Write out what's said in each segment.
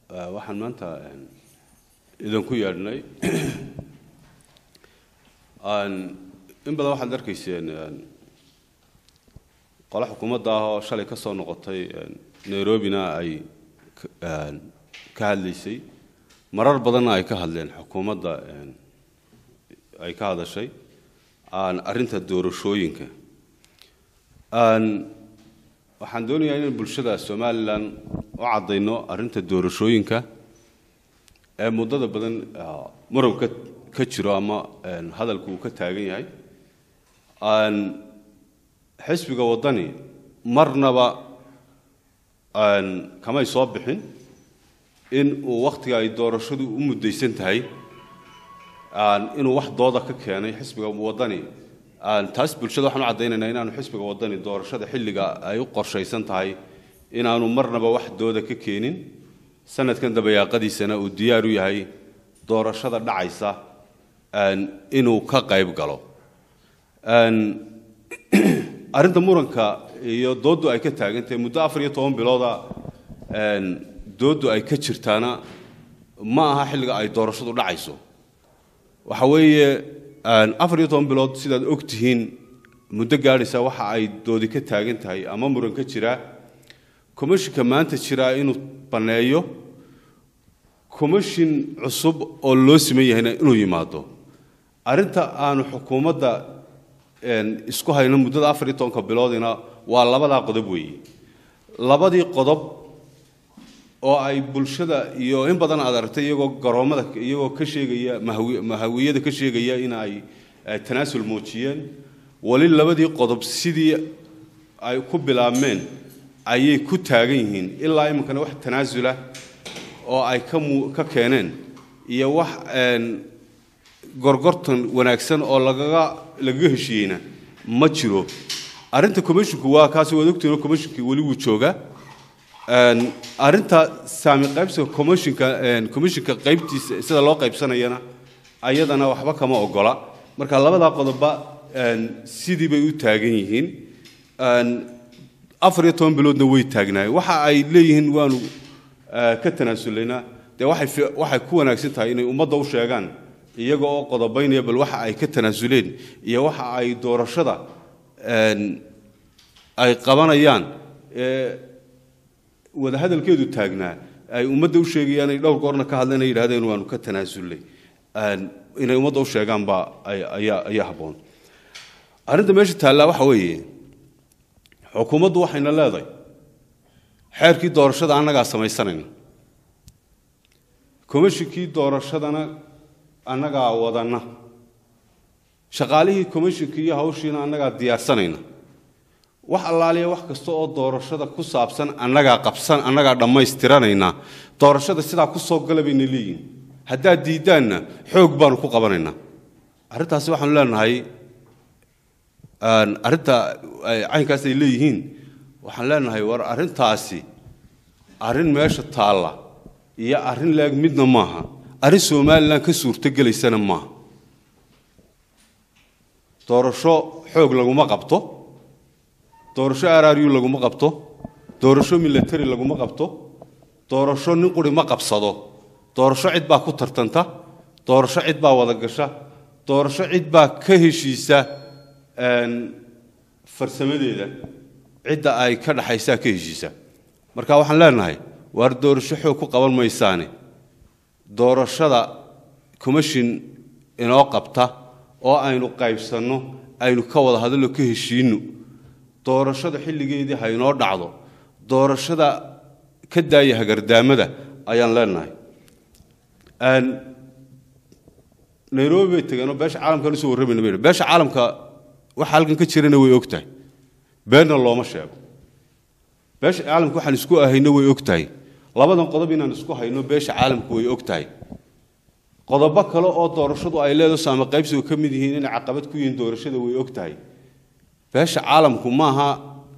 waxaan maanta idinku yeedhnay in badan waxaad arkayseen qole xukuumadda ah oo shalay ka soo noqotay nairobina ay ka hadlaysay marar badanna ay ka hadleen xukuumadda ay ka hadashay arrinta doorashooyinka waxaan doonayaa inaan bulshada somalilan u caddayno arrinta doorashooyinka ee muddada badan muran ka ka jiro ama hadalku uu ka taagan yahay xisbiga waddani marnaba kamay soo bixin in uu wakhtiga ay doorashadu u muddaysan tahay inuu wax dooda ka keenay xisbiga waddani taas bulshada waxaan u caddaynaynaa inaanu xisbiga waddani doorashada xilliga ay u qorshaysan tahay inaanu marnaba wax dooda ka keenin sanadkan dabayaaqadiisana uu diyaar u yahay doorashada dhacaysa inuu ka qayb galo arrinta muranka iyo dooddu ay ka taagantahay muddo afar iyo toban bilooda dooddu ay ka jirtaana ma aha xilliga ay doorashadu dhacayso waxa weeye afar iyo toban bilood sidaad og tihiin muddo gaadhaysa waxa ay doodi ka taagan tahay ama muran ka jiraa commishinka maanta jiraa inuu banneeyo commishin cusub oo loo siman yahayna inuu yimaado arrinta aanu xukuumadda isku hayno muddada afar iyo tobanka biloodina waa labadaa qodob weeye labadii qodob oo ay bulshada iyo in badan aad aragtay iyagoo garoommada iyagoo ka sheegaya mahawiyada ka sheegaya in ay tanaasul muujiyeen weli labadii qodob sidii ay ku bilaabmeen ayay ku taagan yihiin ilaa iminkana wax tanaasula oo ay ka keeneen iyo wax gorgortan wanaagsan oo lagaga lagaga heshiiyeyna ma jiro arrinta commisshinku waa kaasi waad ogtihiin commishinkii weli wuu joogaa arrinta saami qaybsiga commishinka commishinka qaybtiisa sida loo qaybsanayana ayadana waxba kama ogola marka labadaa qodobba sidii bay u taagan yihiin afar iyo toban biloodna way taagnaayeen waxa ay leeyihiin waanu ka tanaasulaynaa dee waxay waxay ku wanaagsan tahay inay ummadda u sheegaan iyaga oo qodobaynaya bal waxa ay ka tanaasuleen iyo waxa ay doorashada ay qabanayaan wada hadalkeedu taagnaa ay ummadda u sheegayaan ay dhowr goorna ka hadleen ay yidhahdeen waanu ka tanaasulnay inay ummadda u sheegaan baa ayaa ayaa habboon arrinta meesha taallaa waxa weeye xukuumaddu waxayna leedahay xeerkii doorashada annagaa samaysanayna komishinkii doorashadana annagaa wadanna shaqaalihii komishinkii iyo hawshiina annagaa diyaarsanayna wax allaaliya wax kasta oo doorashada ku saabsan annagaa qabsan annagaa dhammaystiranayna doorashada sidaa ku soo gala bayna leeyihin haddaad diiddaanna xoog baanu ku qabanaynaa arrintaasi waxaanu leenahay arrinta caynkaas ay leeyihiin waxaan leenahay war arrintaasi arrin meesha taalla iyo arrin leeg midna maaha arrin somalilan ka suurtogelaysana maaha doorasho xoog laguma qabto doorasho araryu laguma qabto doorasho military laguma qabto doorasho nin quri ma qabsado doorasho cid baa ku tartanta doorasho cid baa wada gasha doorasho cid baa ka heshiisa farsamadeeda cidda ay ka dhaxaysaa ka heshiisa marka waxaan leenahay waar doorasho xoog ku qaban maysaane doorashada commishin inoo qabta oo aynu qaybsanno aynu ka wada hadallo ka heshiinno doorashada xilligeedii ha inoo dhacdo doorashada ka daaya hagardaamada ayaan leenahay nairobi bay tageenoo beesha caalamkan usoo warramayna bay beesha caalamka waxa halkan ka jirana way og tahay beenna looma sheego beesha caalamka waxaan isku ahayno way og tahay labadan qodob inaan isku hayno beesha caalamku way og tahay qodobo kale oo doorashadu ay leedahay saama qaybsigu ka mid yihiin inay caqabad ku yihiin doorashada way og tahay beesha caalamku maaha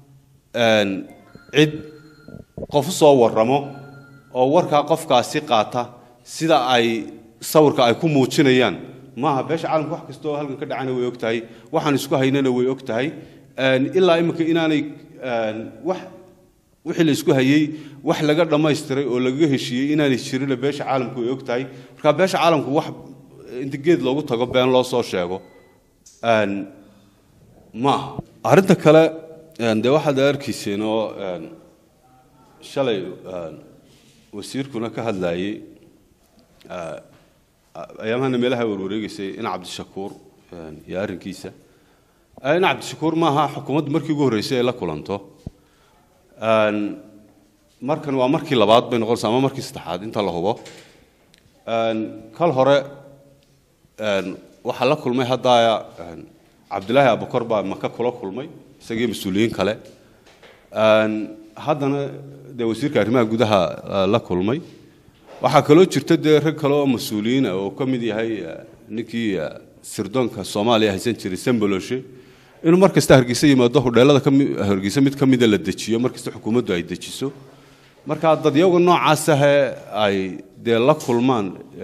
cid qof soo warramo oo warkaa qofkaasi qaata sida ay sawirka ay ku muujinayaan maaha beesha caalamku wax kasta oo halkan ka dhacana way og tahay waxaan isku haynana way og tahay ilaa imika inaanay wax wixii la isku hayey wax laga dhammaystiray oo lagaga heshiiyey inaanay jirin beesha caalamku ay og tahay marka beesha caalamku wax inta geed loogu tago been loo soo sheego maaha arrinta kale dee waxaad arkayseen oo shalay wasiirkuna ka hadlayey ayaamahana meelaha warwareegaysay in cabdishakuur iyo arrinkiisa in cabdishakuur maaha xukuumaddu markii ugu horreysay ay la kulanto markan waa markii labaad bay noqonaysa ama markii saddexaad inta la hubo kal hore waxaa la kulmay haddaaya cabdilaahi abukor baa maka kula kulmay isagii mas-uuliyiin kale haddana dee wasiirka arrimaha gudaha la kulmay waxaa kaloo jirta dee rag kale oo mas-uuliyiina oo ka mid yahay ninkii sirdoonka soomaaliya haysan jiray samboloshe inuu mar kasta hargeysa yimaado hudheelada hargeysa mid ka mida la dejiyo mar kasta xukuumaddu ay dejiso marka dadyaga noocaasahee ay dee la kulmaan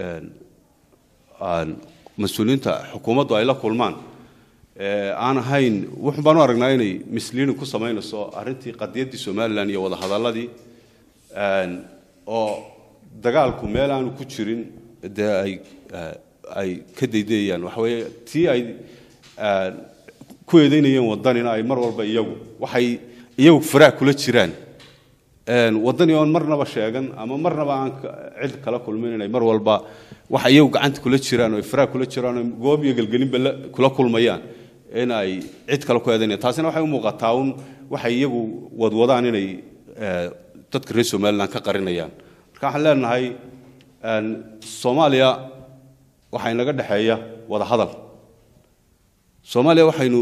mas-uuliyiinta xukuumaddu ay la kulmaan aan ahayn wuxun baan u aragnaa inay misliini ku samaynayso arrintii qadiyaddii somalilan iyo wadahadalladii oo dagaalku meel aanu ku jirin dee ay ay ka daydayayaan waxa weeye tii ay ku eedaynayeen waddanina ay mar walba iyagu waxay iyagu faraah kula jiraan waddani oon marnaba sheegan ama marnaba aan cid kala kulmin inay mar walba waxa iyagu gacanta kula jiraan oo ay faraah kula jiraan oo goob iyo gelgelinba kula kulmayaan in ay cid kale ku eedaynayaan taasina waxay u muuqataa un waxay iyagu wadwadaan inay dadka reer somaliland ka qarinayaan marka waxaan leenahay soomaaliya waxaa inaga dhexeeya wada hadal soomaaliya waxaynu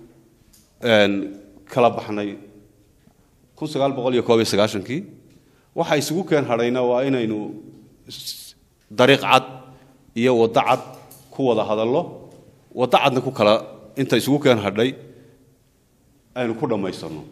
kala baxnay kun sagaal boqol iyo koob iyo sagaashankii waxa isugu keen hadhayna waa inaynu dariiq cad iyo waddo cad ku wada hadallo waddo cadna ku kala inta isugu keen hadhay aynu ku dhammaysanno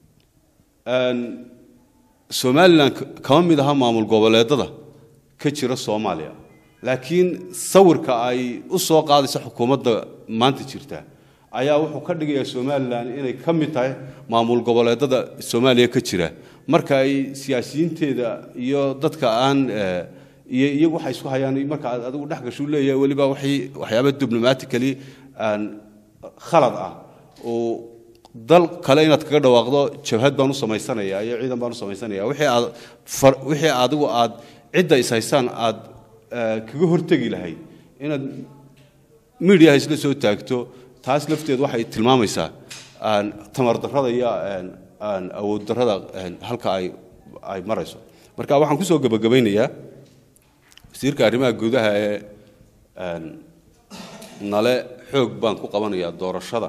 somalilan kama mid aha maamul goboleedada ka jira soomaaliya laakiin sawirka ay u soo qaadaysa xukuumadda maanta jirta ayaa wuxuu ka dhigayaa somalilan inay ka mid tahay maamul goboleedada soomaaliya ka jira marka ay siyaasiyiinteeda iyo dadka aan iyo iyagu waxay isku hayaan marka aad adigu dhex gashu leeyahay weliba waxay waxyaaba diplomatically khalad ah oo dal kale inaad kaga dhawaaqdo jabhad baan u samaysanayaa iyo ciidan baan u samaysanayaa wixii aad wixii adigu aad cidda is haysaan aad kaga hortegi lahayd inaad midiyaha isla soo taagto taas lafteed waxay tilmaamaysaa tamar darrada iyo awood darrada halka ay ay marayso marka waxaan kusoo gebagabaynayaa wasiirka arrimaha gudaha ee nale xoog baan ku qabanayaa doorashada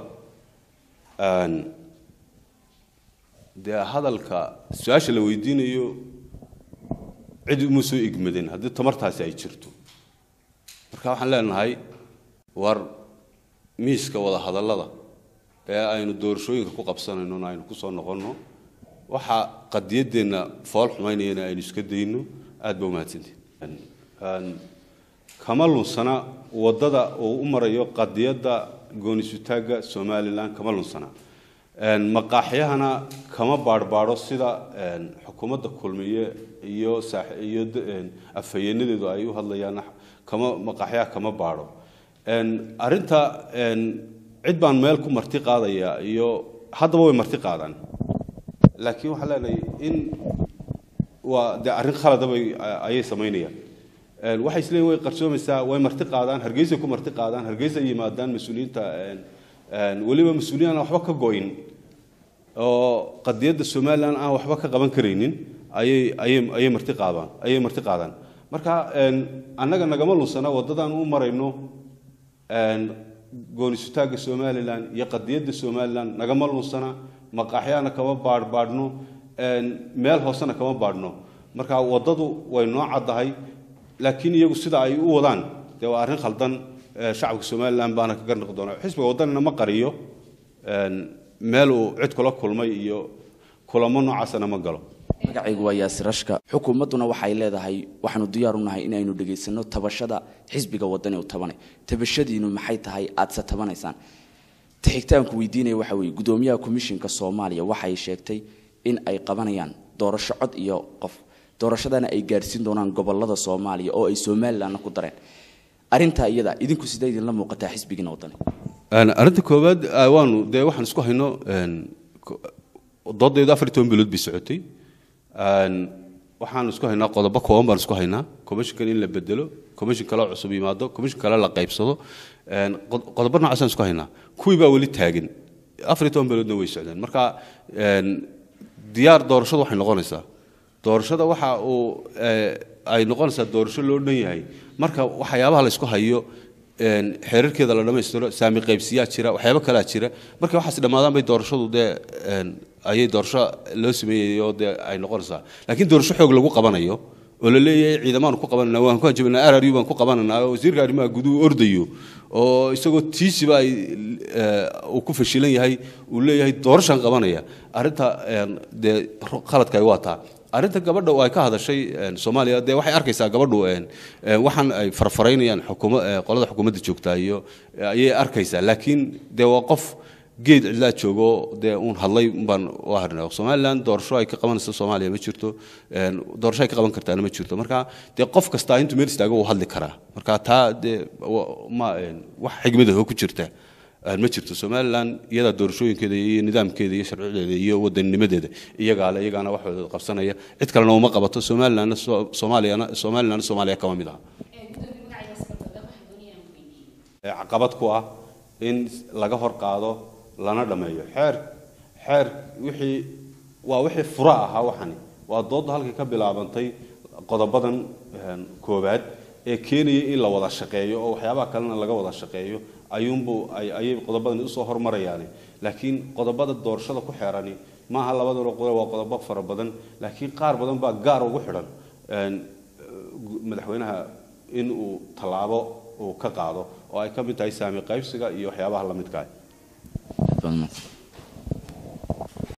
dee hadalka su-aasha la weydiinayo cid uma soo igmadin haddii tamartaasi ay jirto marka waxaan leenahay war miiska wada hadallada ee aynu doorashooyinka ku qabsanaynona aynu kusoo noqonno waxa qadiyaddeenna fool xumaynayana aynu iska dayno aad ba umahadsantihin kama lunsana waddada uu u marayo qadiyadda goonisutaagga somalilan kama lunsana maqaaxyahana kama baarhbaadho sida xukuumadda kulmiye iyo iyo afhayeenadeedu ay u hadlayaan kama maqaaxyaha kama baadho arrinta cid baan meel ku marti qaadaya iyo haddaba way marti qaadaan laakiin waxaan leenahay in waa dee arrin khalada bay ayay samaynayaan waxay isleeyihin way qarsoomaysaa way marti qaadaan hargeysay ku marti qaadaan hargeysay yimaadaan mas-uuliyiinta weliba mas-uuliyiin aan waxba ka go'in oo qadiyadda somalilan aan waxba ka qaban karaynin ayay ayay ayay marti qaadaan ayay marti qaadaan marka annaga nagama lunsana waddadaan u marayno goonisutaagga somalilan iyo qadiyadda somalilan nagama lunsana maqaaxyaana kama baadhbaadhno meel hoosena kama baadhno marka waddadu way noo caddahay laakiin iyagu sida ay u wadaan dee waa arrin khaldan shacabka somalilan baana kaga noqi doona xisbiga waddanina ma qariyo meel uu cid kula kulmay iyo kulamo noocaasana ma galo magacaygu waa yaasir ashka xukuumadduna waxay leedahay waxaanu diyaar u nahay inaynu dhegaysano tabashada xisbiga waddani u tabanay tabashadiinu maxay tahay aadse tabanaysaan taxigtaanku weydiinaya waxa weeye guddoomiyaha komishinka soomaaliya waxay sheegtay in ay qabanayaan doorasho cod iyo qof doorashadana ay gaadhsiin doonaan gobolada soomaaliya oo ay somalilandna ku dareen arrintaa iyada idinku sidee idinla muuqataa xisbigiina wadani arrinta koowaad waanu dee waxaan isku hayno doodaydu afar iyo toban bilood bay socotay waxaan isku haynaa qodobo kooban baan isku haynaa commissionkan in la bedelo commission kale cusub yimaado commission kale la qaybsado qodobo noocaasaan isku haynaa kuwii baa weli taagan afar iyo toban biloodna way socdeen marka diyaar doorashadu waxay noqonaysaa doorashada waxa uu ay noqonaysaa doorasho loo dhan yahay marka waxyaabaha la isku hayo xeerarkeeda la dhammaystiro saami qaybsiyaa jira waxyaabo kalaa jira marka waxaas dhammaadaan bay doorashadu dee ayay doorasho loo sameeyayo dee ay noqonaysaa laakiin doorasho xoog lagu qabanayo oo la leeyahay ciidamaanu ku qabananaa waan ku hanjabinaa rru baan ku qabananaa oo wasiirka arrimaha guduhu ordayo oo isagoo tiisiba ay uu ku fashilan yahay uu leeyahay doorashaan qabanaya arrinta dee khaladka ay waa taa arrinta gabadha oo ay ka hadashay soomaaliya dee waxay arkaysaa gabadhu waxaan ay farfaraynayaan xukuma qolada xukuumadda joogtaa iyo ayay arkaysaa laakiin dee waa qof geed cidlaa joogo dee uun hadlay baan u harnaa somaliland doorasho ay ka qabanayso soomaaliya ma jirto doorasho ay ka qaban kartaana ma jirto marka dee qof kastaa intuu meel istaago uu hadli karaa marka taa dee ma wax xigmadaho ku jirta ma jirto somaliland iyadaa doorashooyinkeeda iyo nidaamkeeda iyo sharcideeda iyo wadanninimadeeda iyagaa le iyagaana waxooda qabsanaya cid kalena uma qabato somalilandna soomaaliyana somalilandna soomaaliya kama mid aha caqabad ku ah in laga hor qaado lana dhammeeyo xeer xeer wixii waa wixii fura ahaa waxani waa doodda halkay ka bilaabantay qodobadan koowaad ee keenaya in la wada shaqeeyo oo waxyaabaha kalena laga wada shaqeeyo ayuunbu ayay qodobadan usoo hormarayaani laakiin qodobada doorashada ku xeerani maaha labadaba qodob waa qodobo fara badan laakiin qaar badan baa gaar ugu xidhan madaxweynaha in uu tallaabo uu ka qaado oo ay ka mid tahay saami qaybsiga iyo waxyaabaha la midka ah